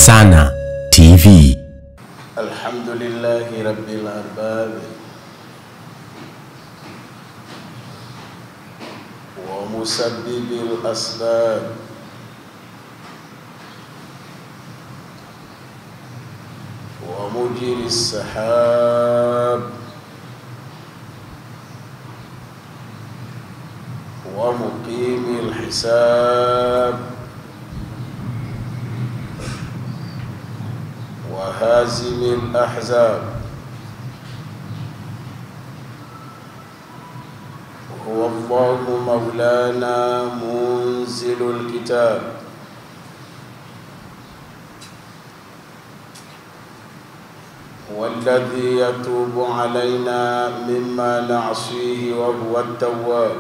Sana TV. الحمد لله رب الأرباب ومسبب الأسباب ومجري السحاب ومقيم الحساب وهازم الأحزاب هو الله مولانا منزل الكتاب هو الذي يتوب علينا مما نعصيه وهو التواب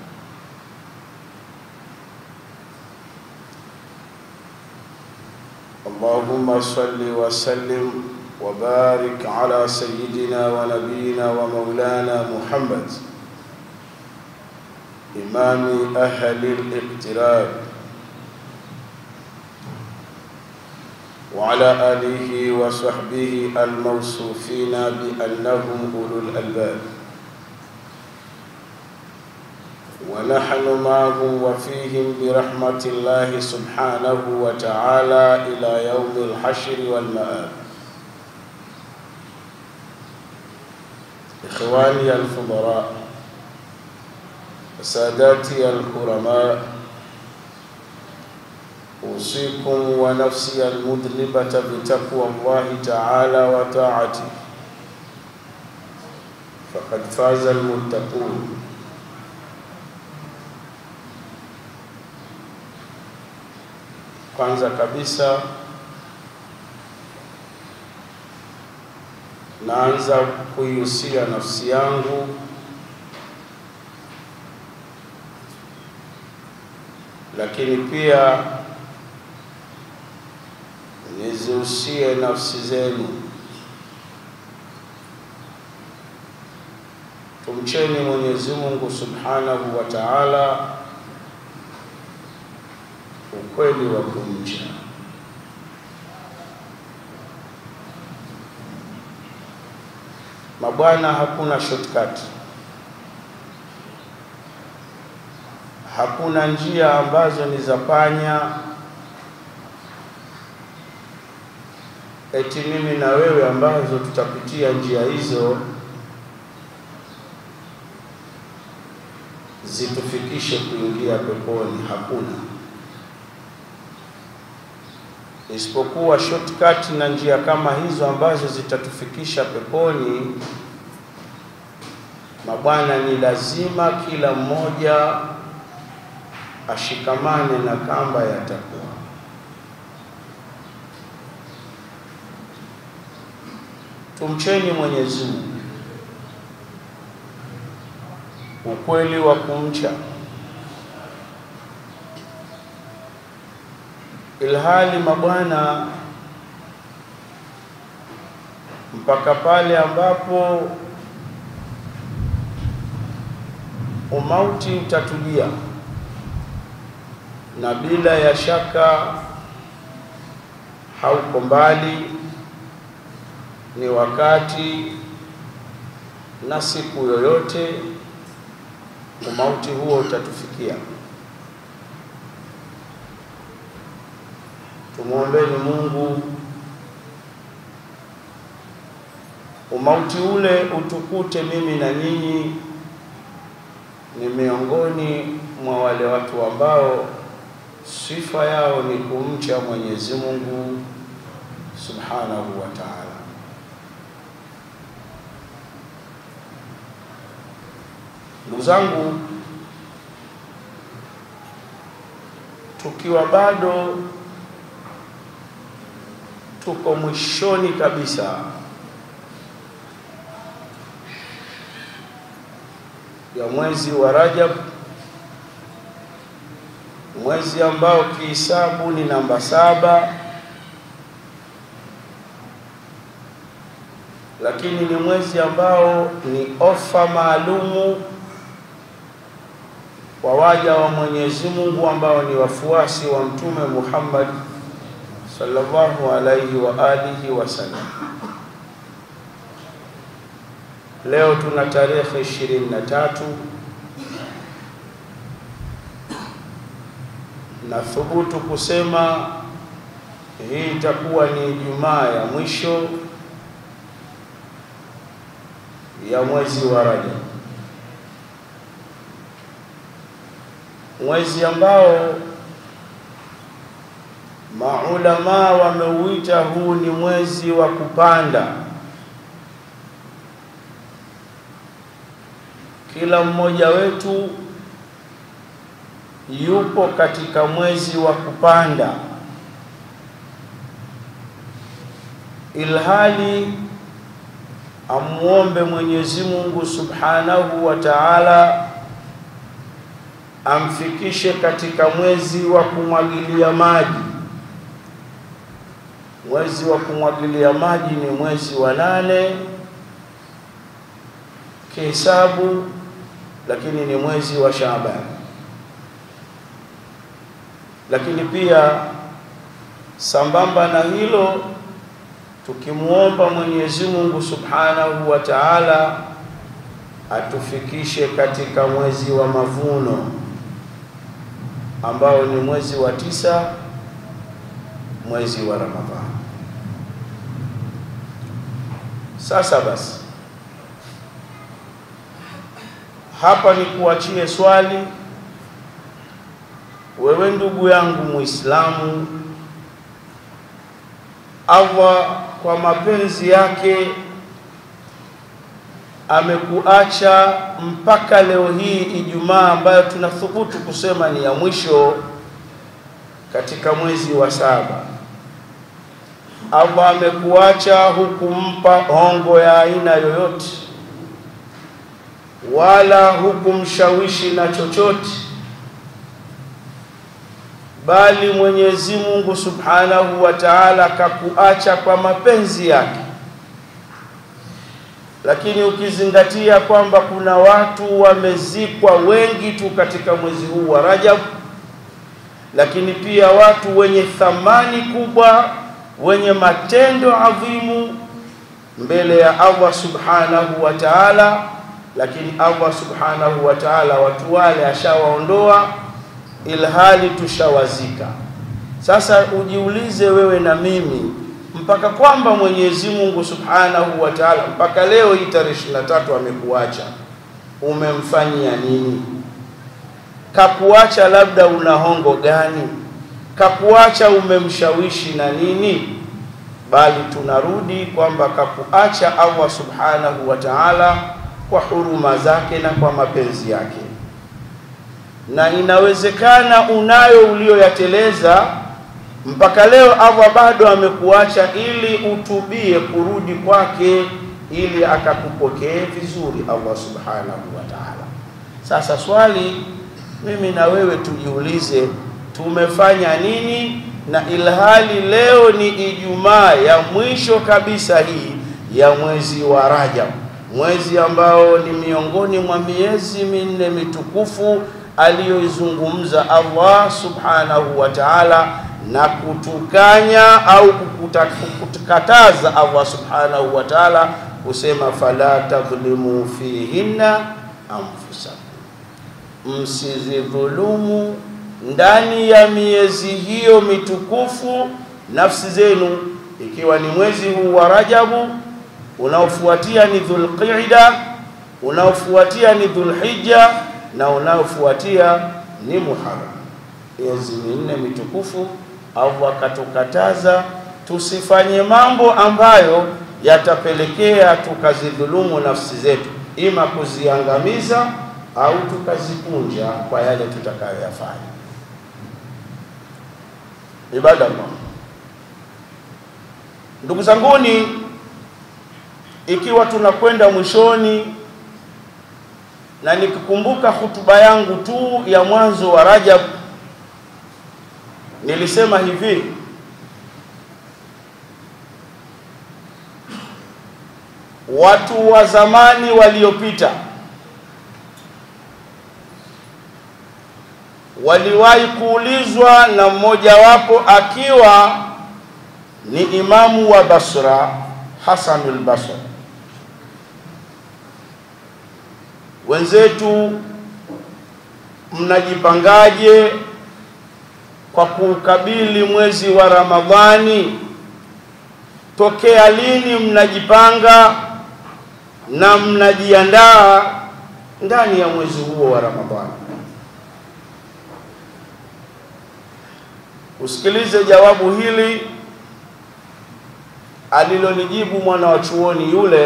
اللهم صل وسلم وبارك على سيدنا ونبينا ومولانا محمد إمام أهل الاقتراب وعلى آله وصحبه الموصوفين بأنهم أولو الألباب ونحن معهم وفيهم برحمة الله سبحانه وتعالى إلى يوم الحشر والمآب إخواني الفضلاء ساداتي الكرماء أوصيكم ونفسي المذنبة بتقوى الله تعالى وطاعته فقد فاز المتقون Kwanza kabisa naanza kuihusia nafsi yangu lakini pia nizihusie nafsi zenu. Tumcheni Mwenyezi Mungu Subhanahu wa Ta'ala ukweli wa kumcha. Mabwana, hakuna shortcut, hakuna njia ambazo ni za panya eti mimi na wewe ambazo tutapitia njia hizo zitufikishe kuingia peponi. Hakuna isipokuwa shortcut na njia kama hizo ambazo zitatufikisha peponi. Mabwana, ni lazima kila mmoja ashikamane na kamba ya takwa. Tumcheni Mwenyezi Mungu ukweli wa kumcha ilhali mabwana, mpaka pale ambapo umauti utatujia, na bila ya shaka hauko mbali, ni wakati na siku yoyote umauti huo utatufikia. Tumwombeni Mungu umauti ule utukute mimi na nyinyi ni miongoni mwa wale watu ambao sifa yao ni kumcha Mwenyezi Mungu Subhanahu wa Ta'ala. Ndugu zangu, tukiwa bado tuko mwishoni kabisa ya mwezi wa Rajab, mwezi ambao kihisabu ni namba saba, lakini ni mwezi ambao ni ofa maalumu kwa waja wa Mwenyezi Mungu ambao ni wafuasi wa Mtume Muhammad sallallahu alayhi wa alihi wasallam. Leo tuna tarehe ishirini na tatu na thubutu kusema hii itakuwa ni Ijumaa ya mwisho ya mwezi wa Rajab, mwezi ambao maulamaa wameuita huu ni mwezi wa kupanda. Kila mmoja wetu yupo katika mwezi wa kupanda, ilhali amuombe Mwenyezi Mungu Subhanahu wa Ta'ala amfikishe katika mwezi wa kumwagilia maji. Mwezi wa kumwagilia maji ni mwezi wa nane kihesabu, lakini ni mwezi wa Shaaban. Lakini pia sambamba na hilo tukimwomba Mwenyezi Mungu Subhanahu wa Ta'ala atufikishe katika mwezi wa mavuno ambao ni mwezi wa tisa, mwezi wa Ramadhani. Sasa basi, hapa ni kuachie swali wewe ndugu yangu Muislamu, Allah kwa mapenzi yake amekuacha mpaka leo hii Ijumaa ambayo tunathubutu kusema ni ya mwisho katika mwezi wa saba. Allah amekuacha hukumpa hongo ya aina yoyote, wala hukumshawishi na chochote bali Mwenyezi Mungu Subhanahu wa Ta'ala kakuacha kwa mapenzi yake. Lakini ukizingatia kwamba kuna watu wamezikwa wengi tu katika mwezi huu wa Rajab, lakini pia watu wenye thamani kubwa, wenye matendo adhimu mbele ya Allah Subhanahu wa Ta'ala, lakini Allah Subhanahu wa Ta'ala watu wale ashawaondoa ilhali tushawazika. Sasa ujiulize wewe na mimi, mpaka kwamba Mwenyezi Mungu Subhanahu wa Ta'ala mpaka leo hii tarehe 23 amekuacha, umemfanyia nini? Kakuacha labda una hongo gani? Kakuacha umemshawishi na nini? Bali tunarudi kwamba kakuacha Allah Subhanahu wa Ta'ala kwa huruma zake na kwa mapenzi yake na inawezekana unayo ulioyateleza mpaka leo Allah bado amekuacha ili utubie kurudi kwake ili akakupokee vizuri Allah subhanahu wa ta'ala. Sasa swali mimi na wewe tujiulize, tumefanya nini? Na ilhali leo ni Ijumaa ya mwisho kabisa hii ya mwezi wa Rajab, mwezi ambao ni miongoni mwa miezi minne mitukufu aliyoizungumza Allah subhanahu wa ta'ala na kutukanya au kutukataza Allah subhanahu wa ta'ala kusema fala tadhlimu fihinna anfusakum, msizidhulumu ndani ya miezi hiyo mitukufu nafsi zenu, ikiwa ni mwezi huu wa Rajabu, unaofuatia ni Dhulqa'da, unaofuatia ni Dhulhijja na unaofuatia ni Muharram, miezi minne mitukufu. Allah akatukataza tusifanye mambo ambayo yatapelekea tukazidhulumu nafsi zetu, ima kuziangamiza au tukazipunja kwa yale tutakayoyafanya. Ibadallah, ndugu zanguni, ikiwa tunakwenda mwishoni na nikikumbuka hutuba yangu tu ya mwanzo wa Rajab nilisema hivi, watu wa zamani waliopita waliwahi kuulizwa na mmojawapo akiwa ni imamu wa Basra Hasanul Basri. Wenzetu mnajipangaje kwa kuukabili mwezi wa Ramadhani? Tokea lini mnajipanga na mnajiandaa ndani ya mwezi huo wa Ramadhani? Usikilize jawabu hili alilolijibu mwana wa chuoni yule,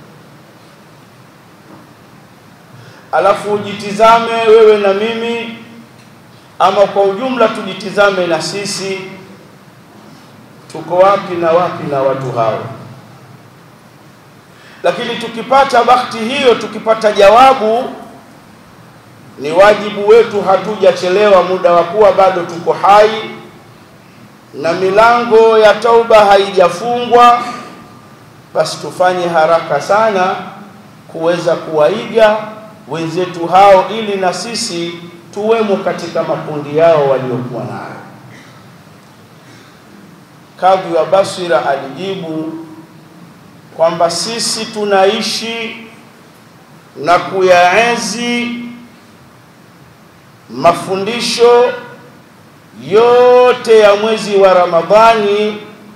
alafu ujitizame wewe na mimi, ama kwa ujumla tujitizame na sisi, tuko wapi na wapi na watu hao. Lakini tukipata bahati hiyo, tukipata jawabu, ni wajibu wetu, hatujachelewa, muda wa kuwa bado tuko hai na milango ya tauba haijafungwa, basi tufanye haraka sana kuweza kuwaiga wenzetu hao, ili na sisi tuwemo katika makundi yao waliokuwa nayo. Kadhi wa Basira alijibu kwamba sisi tunaishi na kuyaenzi mafundisho yote ya mwezi wa Ramadhani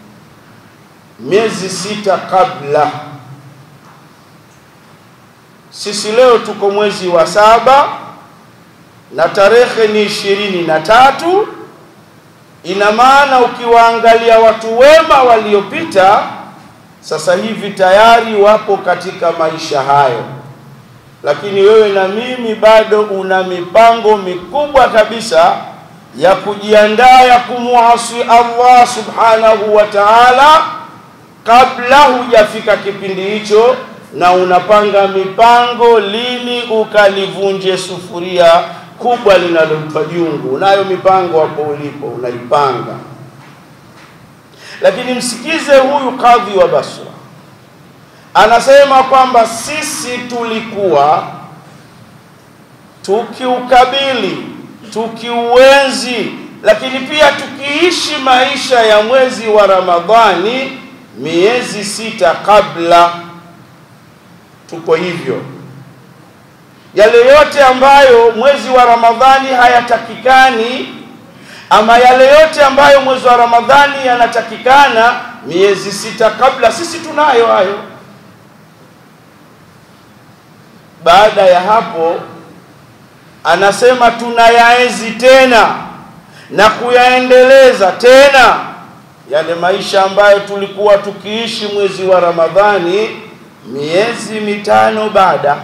miezi sita kabla. Sisi leo tuko mwezi wa saba na tarehe ni ishirini na tatu. Ina maana ukiwaangalia watu wema waliopita, sasa hivi tayari wapo katika maisha hayo, lakini wewe na mimi bado una mipango mikubwa kabisa ya kujiandaa ya kumwasi Allah subhanahu wa ta'ala kabla hujafika kipindi hicho, na unapanga mipango lini ukalivunje sufuria kubwa linalompa jungu. Unayo mipango hapo ulipo, unaipanga. Lakini msikize huyu kadhi wa Basra, anasema kwamba sisi tulikuwa tukiukabili tukiuenzi lakini pia tukiishi maisha ya mwezi wa Ramadhani miezi sita kabla. Tuko hivyo, yale yote ambayo mwezi wa Ramadhani hayatakikani ama yale yote ambayo mwezi wa Ramadhani yanatakikana miezi sita kabla, sisi tunayo hayo. Baada ya hapo anasema tunayaenzi tena na kuyaendeleza tena yale maisha ambayo tulikuwa tukiishi mwezi wa Ramadhani miezi mitano baada.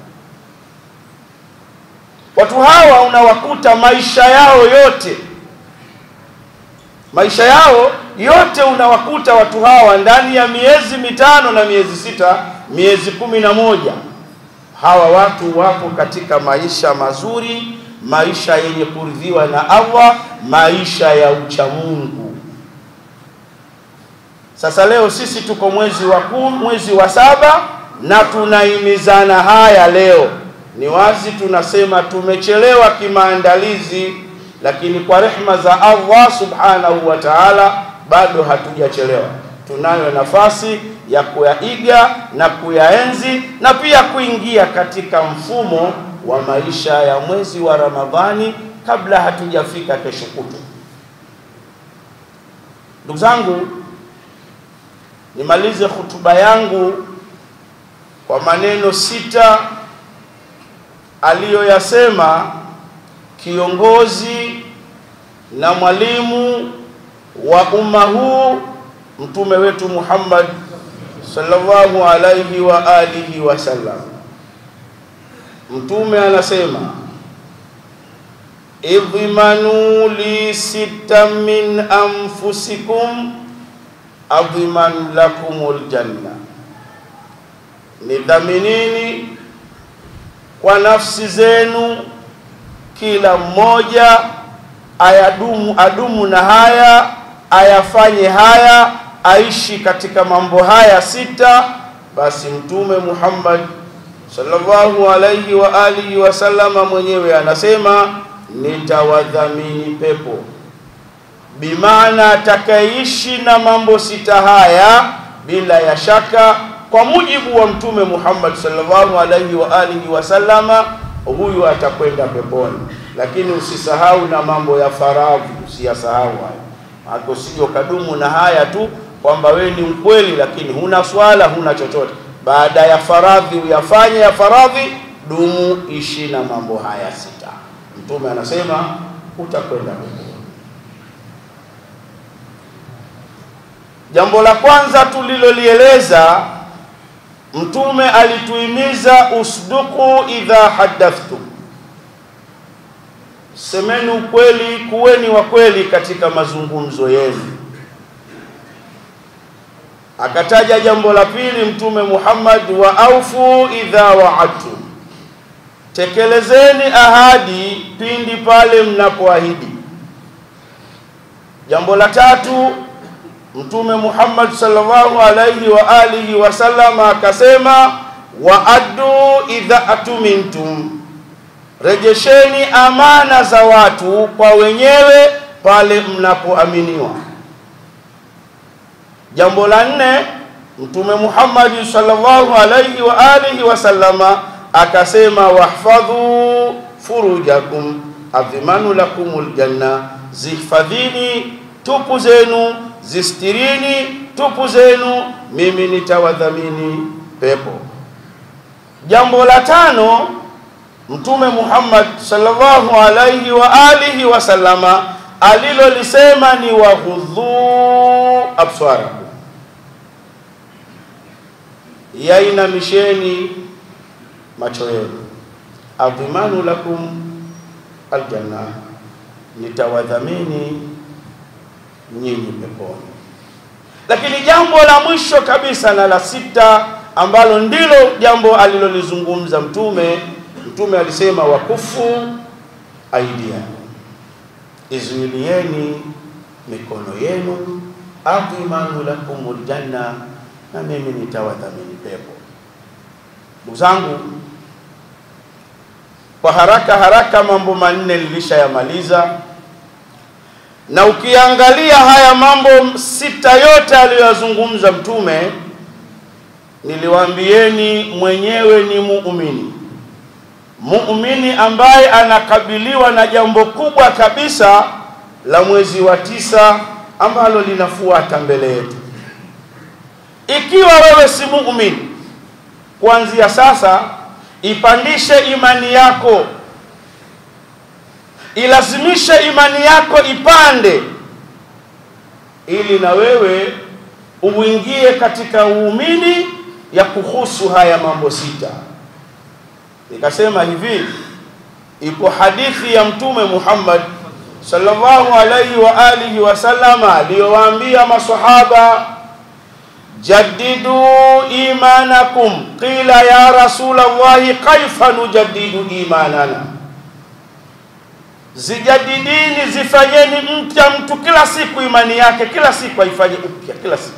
Watu hawa unawakuta maisha yao yote, maisha yao yote unawakuta watu hawa ndani ya miezi mitano na miezi sita, miezi kumi na moja hawa watu wapo katika maisha mazuri, maisha yenye kuridhiwa na Allah, maisha ya uchamungu. Sasa leo sisi tuko mwezi wa kumi, mwezi wa saba na tunahimizana haya leo. Ni wazi tunasema tumechelewa kimaandalizi, lakini kwa rehma za Allah subhanahu wa ta'ala bado hatujachelewa. Tunayo nafasi ya kuyaiga na kuyaenzi na pia kuingia katika mfumo wa maisha ya mwezi wa Ramadhani kabla hatujafika kesho kutu. Ndugu zangu, nimalize hutuba yangu kwa maneno sita aliyoyasema kiongozi na mwalimu wa umma huu mtume wetu Muhammad sallallahu alayhi wa alihi wasallam. Mtume anasema idhmanu li sita min anfusikum adhiman lakumul janna, nidhaminini kwa nafsi zenu, kila mmoja ayadumu adumu na haya ayafanye haya aishi katika mambo haya sita. Basi Mtume Muhammad sallallahu alayhi wa alihi wasallama mwenyewe anasema nitawadhamini pepo. bimaana atakayeishi na mambo sita haya bila ya shaka kwa mujibu wa mtume Muhammad sallallahu alaihi wa alihi wasallama huyu atakwenda peponi lakini usisahau na mambo ya faradhi usiyasahau hayo maana usije ukadumu na haya tu kwamba wewe ni mkweli lakini huna swala huna chochote baada ya faradhi uyafanye ya faradhi dumu ishi na mambo haya sita mtume anasema utakwenda peponi Jambo la kwanza tulilolieleza, Mtume alituhimiza usduku idha hadathtum, semeni ukweli, kuweni wa kweli katika mazungumzo yenu. Akataja jambo la pili Mtume Muhammad, wa aufu idha waadtum, tekelezeni ahadi pindi pale mnapoahidi. Jambo la tatu Mtume Muhammad sallallahu alaihi wa alihi wasallam akasema, wa addu idha atumintum, rejesheni amana za watu kwa wenyewe pale mnapoaminiwa. Jambo la nne, Mtume Muhammad sallallahu alaihi wa alihi wasallama akasema, wahfadhu furujakum adhimanu lakumul janna, zihifadhini tupu zenu zistirini tupu zenu, mimi nitawadhamini pepo. Jambo la tano, Mtume Muhammad sallallahu alaihi wa alihi wasallama alilolisema ni waghudhu abswarakum, yainamisheni macho yenu, adhimanu lakum aljanna, nitawadhamini nyinyi peponi. Lakini jambo la mwisho kabisa na la sita ambalo ndilo jambo alilolizungumza Mtume, Mtume alisema wakufu aidia, izuilieni mikono yenu, adhimanu lakumul janna, na mimi nitawadhamini pepo. Ndugu zangu, kwa haraka haraka mambo manne nilishayamaliza na ukiangalia haya mambo sita yote aliyoyazungumza Mtume, niliwaambieni mwenyewe ni muumini, muumini ambaye anakabiliwa na jambo kubwa kabisa la mwezi wa tisa ambalo linafuata mbele yetu. Ikiwa wewe si muumini, kuanzia sasa ipandishe imani yako ilazimishe imani yako ipande, ili na wewe uingie katika uumini ya kuhusu haya mambo sita. Nikasema hivi, ipo hadithi ya Mtume Muhammad sallallahu alaihi wa alihi wasallama aliyowaambia masahaba, jaddidu imanakum, qila ya rasulallahi kaifa nujaddidu imanana zijadidini zifanyeni mpya mtu kila siku imani yake kila siku aifanye upya kila siku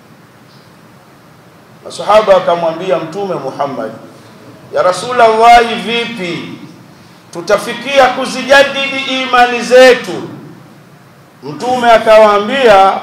masahaba wakamwambia mtume Muhammad ya rasulallahi vipi tutafikia kuzijadidi imani zetu mtume akawaambia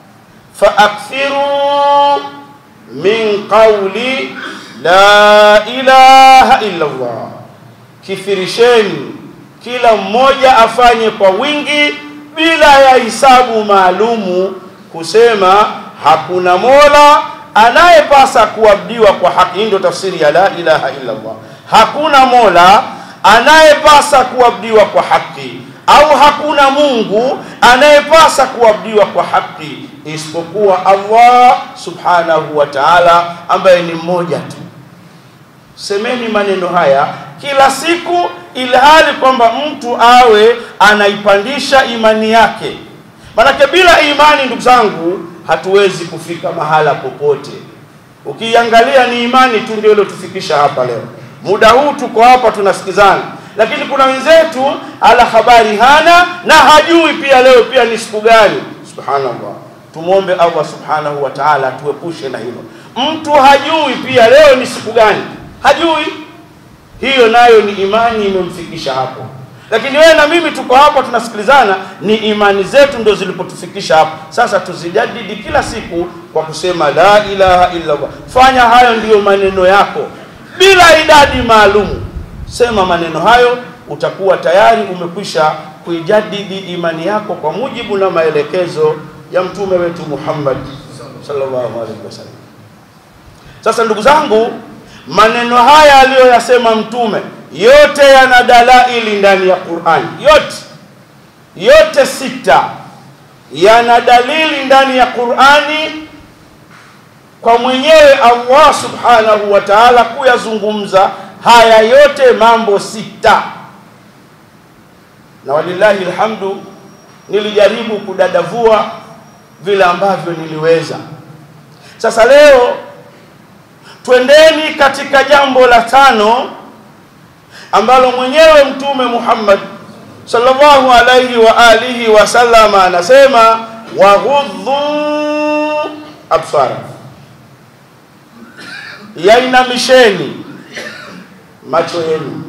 faakthiru min qauli la ilaha illa Allah kithirisheni kila mmoja afanye kwa wingi bila ya hisabu maalumu, kusema hakuna mola anayepasa kuabudiwa kwa haki. Hii ndio tafsiri ya la ilaha illa Allah. Hakuna mola anayepasa kuabudiwa kwa haki, au hakuna Mungu anayepasa kuabudiwa kwa haki isipokuwa Allah subhanahu wa ta'ala, ambaye ni mmoja tu. Semeni maneno haya kila siku ilhali kwamba mtu awe anaipandisha imani yake. Manake bila imani, ndugu zangu, hatuwezi kufika mahala popote. Ukiangalia ni imani tu ndio ilotufikisha hapa leo. Muda huu tuko hapa tunasikizana, lakini kuna wenzetu ala habari hana na hajui pia leo pia ni siku gani. Subhanallah, tumwombe Allah subhanahu wa ta'ala atuepushe na hilo. Mtu hajui pia leo ni siku gani, hajui hiyo nayo ni imani imemfikisha hapo. lakini wewe na mimi tuko hapa tunasikilizana, ni imani zetu ndio zilipotufikisha hapa. Sasa tuzijadidi kila siku kwa kusema la ilaha illa Allah. Fanya hayo ndiyo maneno yako bila idadi maalumu, sema maneno hayo, utakuwa tayari umekwisha kuijadidi imani yako kwa mujibu na maelekezo ya mtume wetu Muhammad sallallahu alaihi wasallam. Sasa ndugu zangu, maneno haya aliyoyasema mtume yote yana dalaili ndani ya Qur'an, yote yote sita yana dalili ndani ya Qur'ani kwa mwenyewe Allah subhanahu wa ta'ala kuyazungumza haya yote mambo sita, na walillahi alhamdu, nilijaribu kudadavua vile ambavyo niliweza. Sasa leo twendeni katika jambo la tano ambalo mwenyewe Mtume Muhammad sallallahu alayhi wa alihi wasallama anasema waghudhu absara, yainamisheni macho yenu.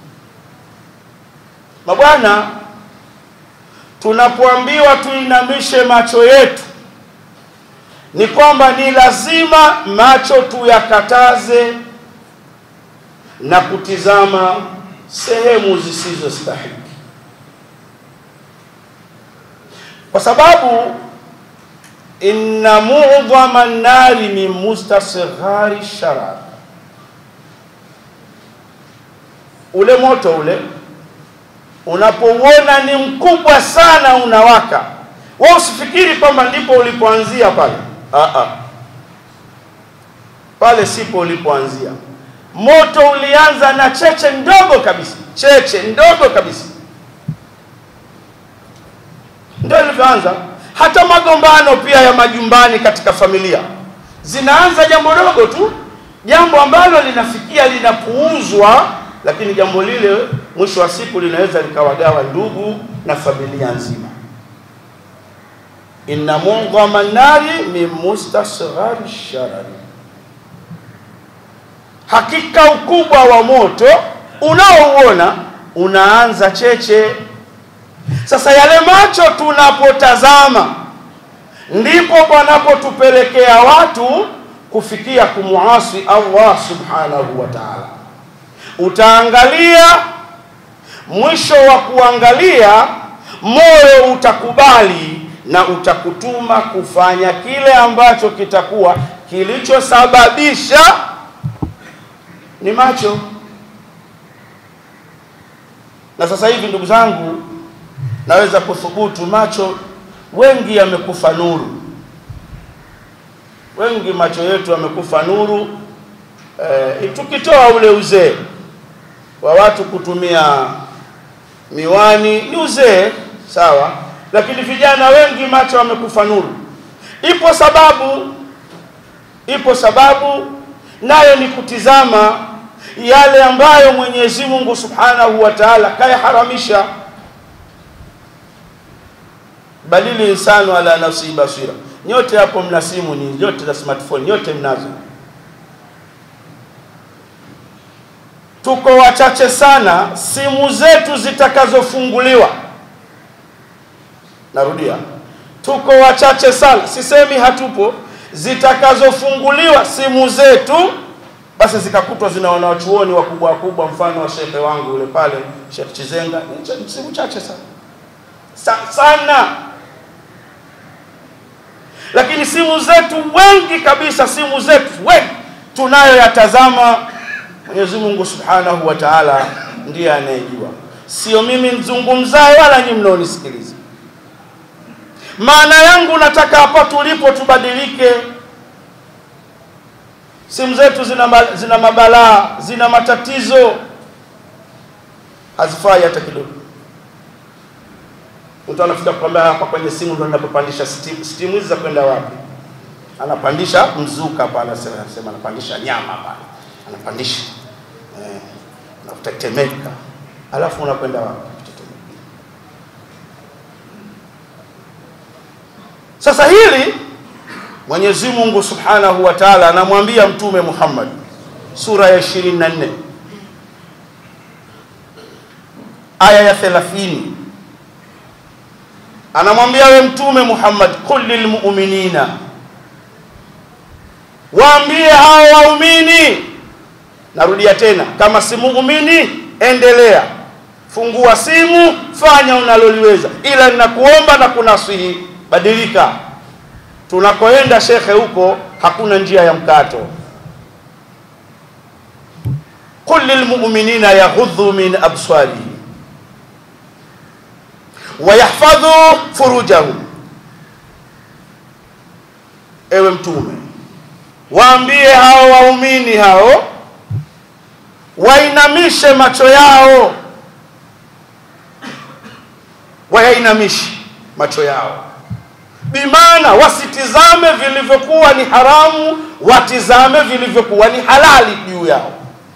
Mabwana, tunapoambiwa tuinamishe macho yetu ni kwamba ni lazima macho tuyakataze na kutizama sehemu zisizostahili, kwa sababu inna mu'dhama nari min mustasghari sharar, ule moto ule unapouona ni mkubwa sana unawaka, wewe usifikiri kwamba ndipo ulipoanzia pale. Aa, pale sipo ulipoanzia. Moto ulianza na cheche ndogo kabisa, cheche ndogo kabisa, ndio ilivyoanza. Hata magombano pia ya majumbani katika familia zinaanza jambo dogo tu, jambo ambalo linafikia linapuuzwa, lakini jambo lile mwisho wa siku linaweza likawagawa ndugu na familia nzima. inna mudghama nari min mustasghari sharari, hakika ukubwa wa moto unaouona unaanza cheche. Sasa yale macho tunapotazama, ndipo panapotupelekea watu kufikia kumuasi Allah subhanahu wa ta'ala. Utaangalia, mwisho wa kuangalia, moyo utakubali na utakutuma kufanya kile ambacho kitakuwa kilichosababisha ni macho. Na sasa hivi ndugu zangu, naweza kuthubutu macho wengi yamekufa nuru, wengi macho yetu yamekufa nuru. E, tukitoa ule uzee wa watu kutumia miwani, ni uzee sawa, lakini vijana wengi macho yamekufa nuru. Ipo sababu, ipo sababu, nayo ni kutizama yale ambayo Mwenyezi Mungu Subhanahu wa Ta'ala kayaharamisha. Balili insanu ala nafsi basira. Nyote hapo mna simu, ni nyote za smartphone, nyote mnazo. Tuko wachache sana simu zetu zitakazofunguliwa. Narudia, tuko wachache sana, sisemi hatupo, zitakazofunguliwa simu zetu basi zikakutwa zina wanawachuoni wakubwa wakubwa, mfano wa shekhe wangu yule pale Sheikh Chizenga, ni simu chache sana Sa, sana. Lakini simu zetu wengi kabisa, simu zetu wengi tunayoyatazama, Mwenyezi Mungu Subhanahu wa Ta'ala ndiye anayejua, sio mimi mzungumzaye wala nyinyi mnaonisikiliza. Maana yangu nataka hapa tulipo tubadilike. Simu zetu zina, zina mabalaa, zina matatizo, hazifai hata kidogo. Mtu anafika kukwambia hapa kwenye simu ndo ninapopandisha stimu. Stimu hizi za kwenda wapi? Anapandisha mzuka hapa, anasema anasema anapandisha nyama hapa, anapandisha eh, nakutetemeka, alafu unakwenda wapi? Sasa hili Mwenyezi Mungu Subhanahu wa Ta'ala anamwambia Mtume Muhammad sura ya 24 aya ya 30 anamwambia we mtume Muhammad qul lilmu'minina waambie hao waumini narudia tena kama si muumini endelea fungua simu fanya unaloliweza ila ninakuomba na kunasihi badilika tunakoenda shekhe huko hakuna njia ya mkato qul lilmu'minina yaghuddu min absarihim wayahfadhu furujahum ewe mtume waambie hao waumini hao wainamishe macho yao wayainamishe macho yao bimaana wasitizame vilivyokuwa ni haramu watizame vilivyokuwa ni halali juu yao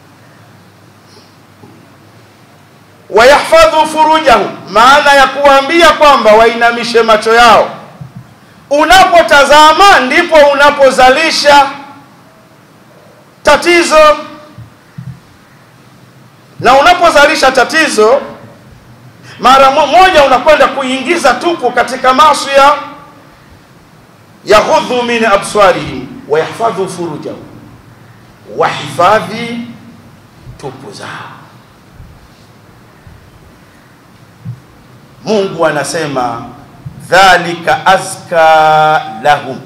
wayahfadhu furujahum maana ya kuambia kwamba wainamishe macho yao unapotazama ndipo unapozalisha tatizo na unapozalisha tatizo mara moja unakwenda kuingiza tupu katika masia yaghudhu min absarihim wayahfadhu furujahum wahifadhi tupu zao Mungu anasema dhalika azka lahum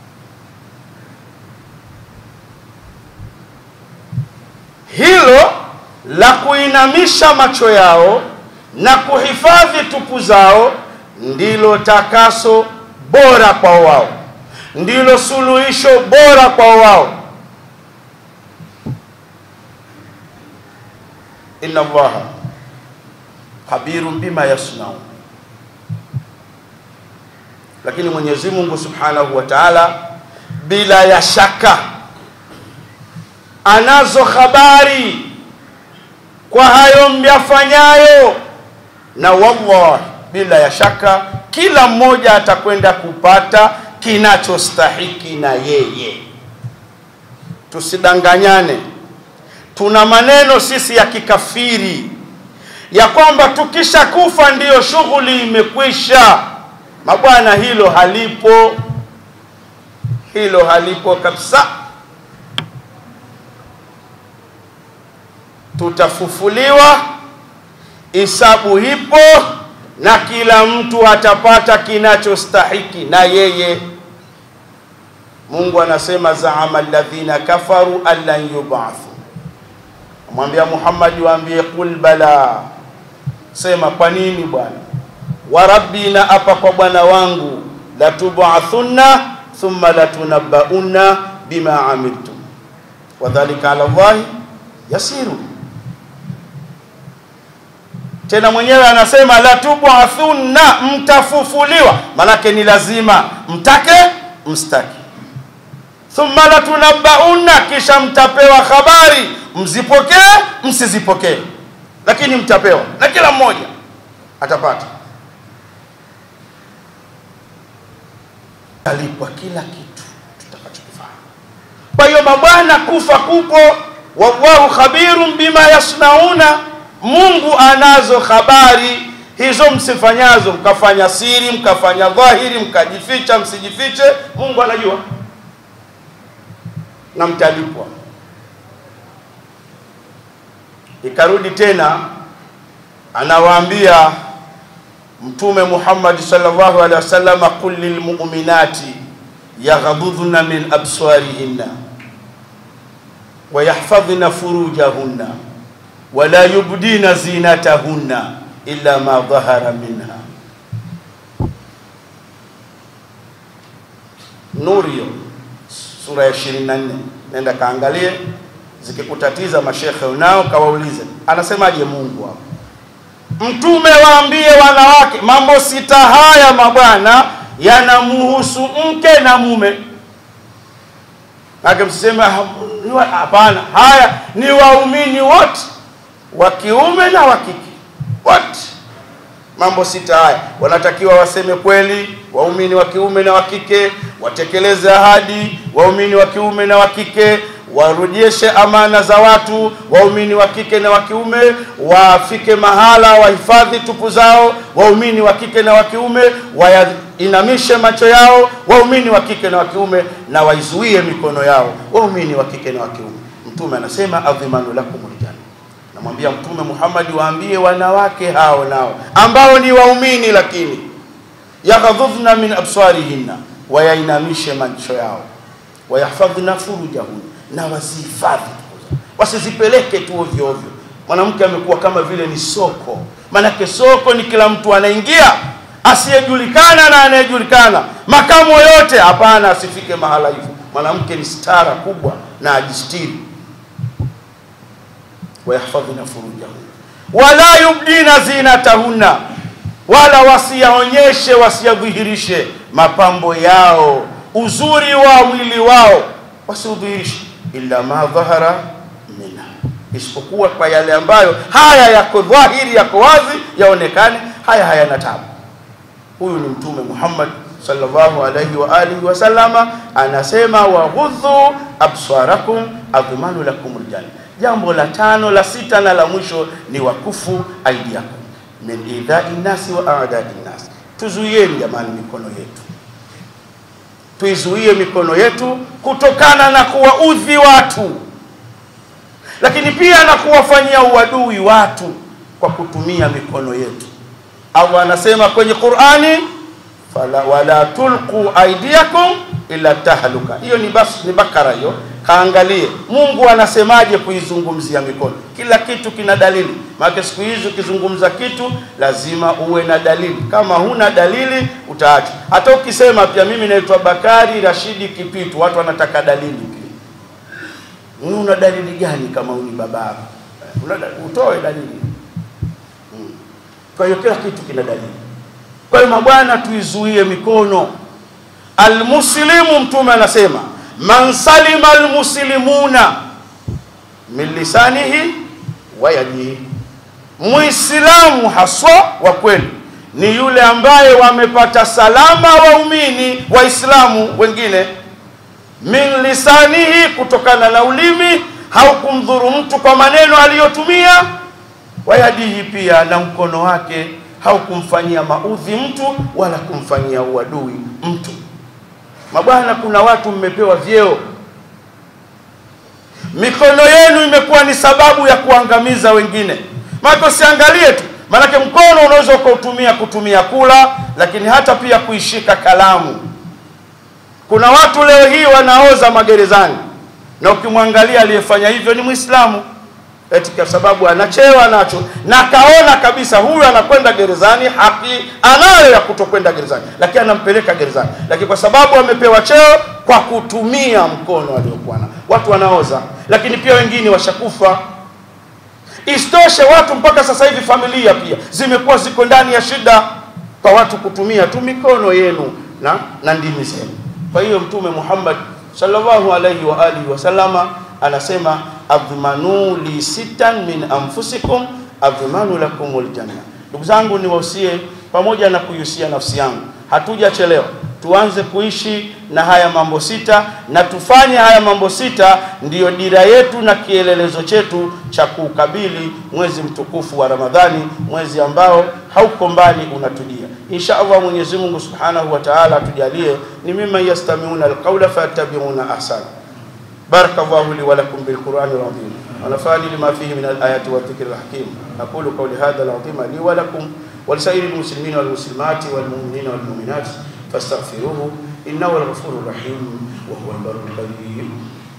hilo la kuinamisha macho yao na kuhifadhi tupu zao ndilo takaso bora kwa wao ndilo suluhisho bora kwa wao inna allaha khabirun bima yasnaun lakini Mwenyezi Mungu Subhanahu wa Ta'ala bila ya shaka anazo habari kwa hayo myafanyayo na wallahi bila ya shaka kila mmoja atakwenda kupata kinachostahiki na yeye tusidanganyane tuna maneno sisi ya kikafiri ya kwamba tukisha kufa ndiyo shughuli imekwisha mabwana hilo halipo hilo halipo kabisa tutafufuliwa hisabu hipo na kila mtu atapata kinachostahiki na yeye Mungu anasema zaama alladhina kafaru allan yub'athu mwambia Muhammad waambie kul bala sema kwa nini bwana wa rabbi na apa kwa bwana wangu latub'athunna thumma latunabbaunna bima amiltum wadhalika ala Allahi yasiru tena mwenyewe anasema latub'athunna mtafufuliwa manake ni lazima mtake mstaki thumma latunabbaunna kisha mtapewa habari mzipokee msizipokee lakini mtapewa na kila mmoja atapata alipwa kila kitu tutakachokifanya kwa hiyo mabwana kufa kupo wallahu khabirun bima yasnauna mungu anazo habari hizo msifanyazo mkafanya siri mkafanya dhahiri mkajificha msijifiche mungu anajua na mtalipwa ikarudi tena anawaambia mtume Muhammad sallallahu alaihi wasallam qul lilmu'minati yaghdudna min absarihinna wa yahfadhna furujahunna wa la yubdina zinatahunna illa ma dhahara minha Nurio sura ya 24 nenda kaangalie zikikutatiza mashekhe unao kawaulize anasemaje Mungu hapo mtume waambie wanawake mambo sita haya mabwana yanamuhusu mke na mume Nake msiseme hapana haya ni waumini wote wa kiume na wa kike wote mambo sita haya wanatakiwa waseme kweli waumini wa kiume na wa kike watekeleze ahadi waumini wa kiume na wa kike warejeshe amana za watu, waumini wa kike na wa kiume wafike mahala wahifadhi tupu zao, waumini wa kike na wa kiume wainamishe macho yao, waumini wa kike na wa kiume na waizuie mikono yao, waumini wa kike na wa kiume. Mtume anasema adhimanu lakumul janna namwambia Mtume Muhammad waambie wanawake hao nao ambao ni waumini, lakini yaghadhudhna min absarihinna, wayainamishe macho yao, wayahfadhna furujahun, na wazihifadhi, wasizipeleke tu ovyo ovyo. Mwanamke amekuwa kama vile ni soko, maanake soko ni kila mtu anaingia, asiyejulikana na anayejulikana, makamo yote. Hapana, asifike mahala hivyo. Mwanamke ni stara kubwa na ajistiri wayahfadhna furujahun wala yubdina zinatahunna, wala wasiyaonyeshe wasiyadhihirishe mapambo yao, uzuri wa mwili wao wasiudhihirishe, illa ma dhahara minha, isipokuwa kwa yale ambayo haya yako dhahiri, yako wazi, yaonekane, haya hayana tabu. Huyu ni Mtume Muhammad sallallahu alaihi wa alihi wasallama anasema, waghudhu absarakum adhmanu lakumul janna Jambo la tano la sita na la mwisho ni wakufu aidiakum min idhai nasi wa aadai nasi, tuzuieni jamani mikono yetu, tuizuie mikono yetu kutokana na kuwaudhi watu, lakini pia na kuwafanyia uadui watu kwa kutumia mikono yetu. Allah anasema kwenye Qur'ani, fala wala tulqu aidiakum ila tahluka. Hiyo ni bas, ni Bakara hiyo Kaangalie Mungu anasemaje kuizungumzia mikono. Kila kitu kina dalili, maana siku hizi ukizungumza kitu lazima uwe na dalili. Kama huna dalili utaacha. Hata ukisema pia mimi naitwa Bakari Rashidi Kipitu, watu wanataka dalili pia. Una dalili gani kama uni baba? Una utoe dalili. Hmm. Kwa hiyo kila kitu kina dalili. Kwa hiyo mabwana, tuizuie mikono. Almuslimu, Mtume anasema man salima almuslimuna min lisanihi wa yadihi, muislamu haswa wa kweli ni yule ambaye wamepata salama waumini waislamu wengine, min lisanihi, kutokana na ulimi, haukumdhuru mtu kwa maneno aliyotumia, wa yadihi, pia na mkono wake haukumfanyia maudhi mtu wala kumfanyia uadui mtu. Mabwana, kuna watu mmepewa vyeo, mikono yenu imekuwa ni sababu ya kuangamiza wengine. Maana usiangalie tu, maanake mkono unaweza ukautumia kutumia kula, lakini hata pia kuishika kalamu. Kuna watu leo hii wanaoza magerezani, na ukimwangalia aliyefanya hivyo ni Mwislamu, eti kwa sababu anachewa nacho na kaona kabisa huyu anakwenda gerezani, haki anayo ya kutokwenda gerezani, lakini anampeleka gerezani, lakini kwa sababu amepewa cheo kwa kutumia mkono aliokuwa nao. Watu wanaoza, lakini pia wengine washakufa. Isitoshe, watu mpaka sasa hivi familia pia zimekuwa ziko ndani ya shida kwa watu kutumia tu mikono yenu na, na ndimi zenu. Kwa hiyo Mtume Muhammad sallallahu alaihi wa alihi wasallama anasema adhmanu li sitan min anfusikum adhmanu lakumul janna. Ndugu zangu, niwahusie pamoja na kuihusia nafsi yangu, hatujachelewa tuanze kuishi na haya mambo sita, na tufanye haya mambo sita ndiyo dira yetu na kielelezo chetu cha kuukabili mwezi mtukufu wa Ramadhani, mwezi ambao hauko mbali unatujia. Insha Allah, Mwenyezi Mungu Subhanahu wa Ta'ala atujalie ni mimman yastami'una alqawla fayattabi'una ahsana. بارك الله لي ولكم بالقرآن العظيم ونفعني لما فيه من الآيات والذكر الحكيم أقول قولي هذا العظيم لي ولكم ولسائر المسلمين والمسلمات والمؤمنين والمؤمنات فاستغفروه إنه الغفور الرحيم وهو البر الكريم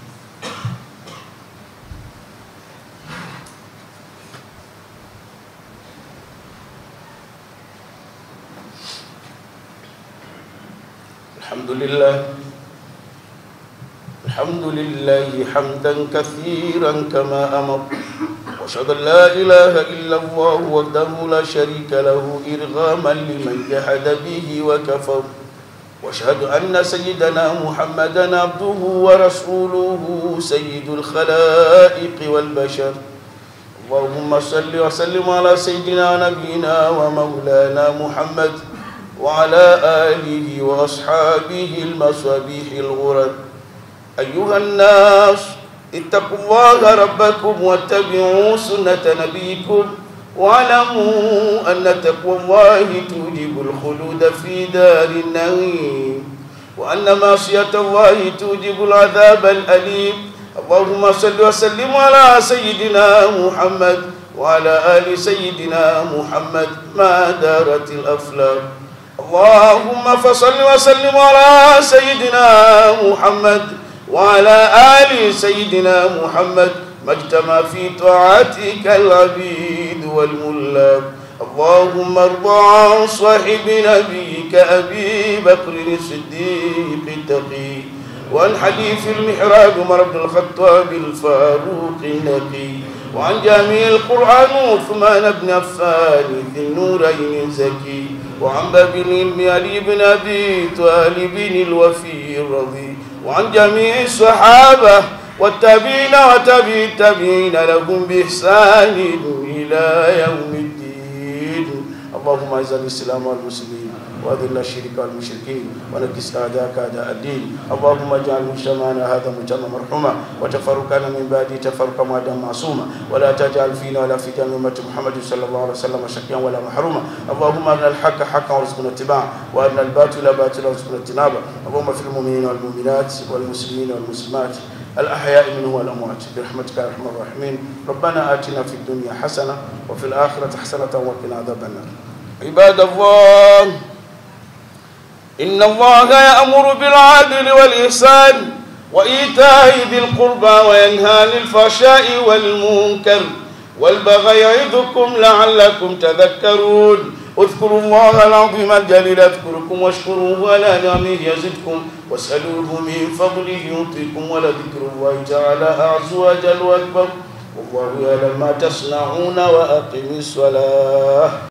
الحمد لله الحمد لله حمدا كثيرا كما أمر وأشهد أن لا إله إلا الله وحده لا شريك له إرغاما لمن جحد به وكفر وأشهد أن سيدنا محمدا عبده ورسوله سيد الخلائق والبشر اللهم صل وسلم على سيدنا نبينا ومولانا محمد وعلى آله وأصحابه المصابيح الغرر أيها الناس اتقوا الله ربكم واتبعوا سنة نبيكم واعلموا أن تقوى الله توجب الخلود في دار النعيم وأن معصية الله توجب العذاب الأليم اللهم صل وسلم على سيدنا محمد وعلى آل سيدنا محمد ما دارت الأفلاك اللهم فصل وسلم على سيدنا محمد وعلى آل سيدنا محمد ما اجتمع في طاعتك العبيد والملاك اللهم ارض عن صاحب نبيك أبي بكر الصديق التقي وعن حديث المحراب عمر بن الخطاب الفاروق النقي وعن جامع القرآن عثمان بن عفان ذي النورين الزكي وعن باب العلم علي بن أبي طالب الوفي الرضي وعن جميع الصحابة والتابعين وتابعي التابعين لهم بإحسان إلى يوم الدين اللهم اعز الإسلام والمسلمين وأذل الشرك والمشركين ونكس أعداءك أعداء الدين اللهم اجعل مجتمعنا هذا مجتمع مرحوما وتفرقنا من بعده تفرقا معدا معصوما ولا تجعل فينا ولا في جميع أمة محمد صلى الله عليه وسلم شقيا ولا محروما اللهم أرنا الحق حقا وارزقنا اتباعه وأرنا الباطل باطلا وارزقنا اجتنابه اللهم في المؤمنين والمؤمنات والمسلمين والمسلمات الأحياء منه والأموات برحمتك يا أرحم الراحمين ربنا آتنا في الدنيا حسنة وفي الآخرة حسنة وقنا عذاب النار عباد الله إن الله يأمر بالعدل والإحسان وإيتاء ذي القربى وينهى عن الفحشاء والمنكر والبغي يعظكم لعلكم تذكرون اذكروا الله العظيم الجليل اذكركم واشكروه على نعمه يزدكم واسألوه من فضله يعطيكم ولذكر الله تعالى أعز وجل وأكبر والله يعلم ما تصنعون وأقم الصلاة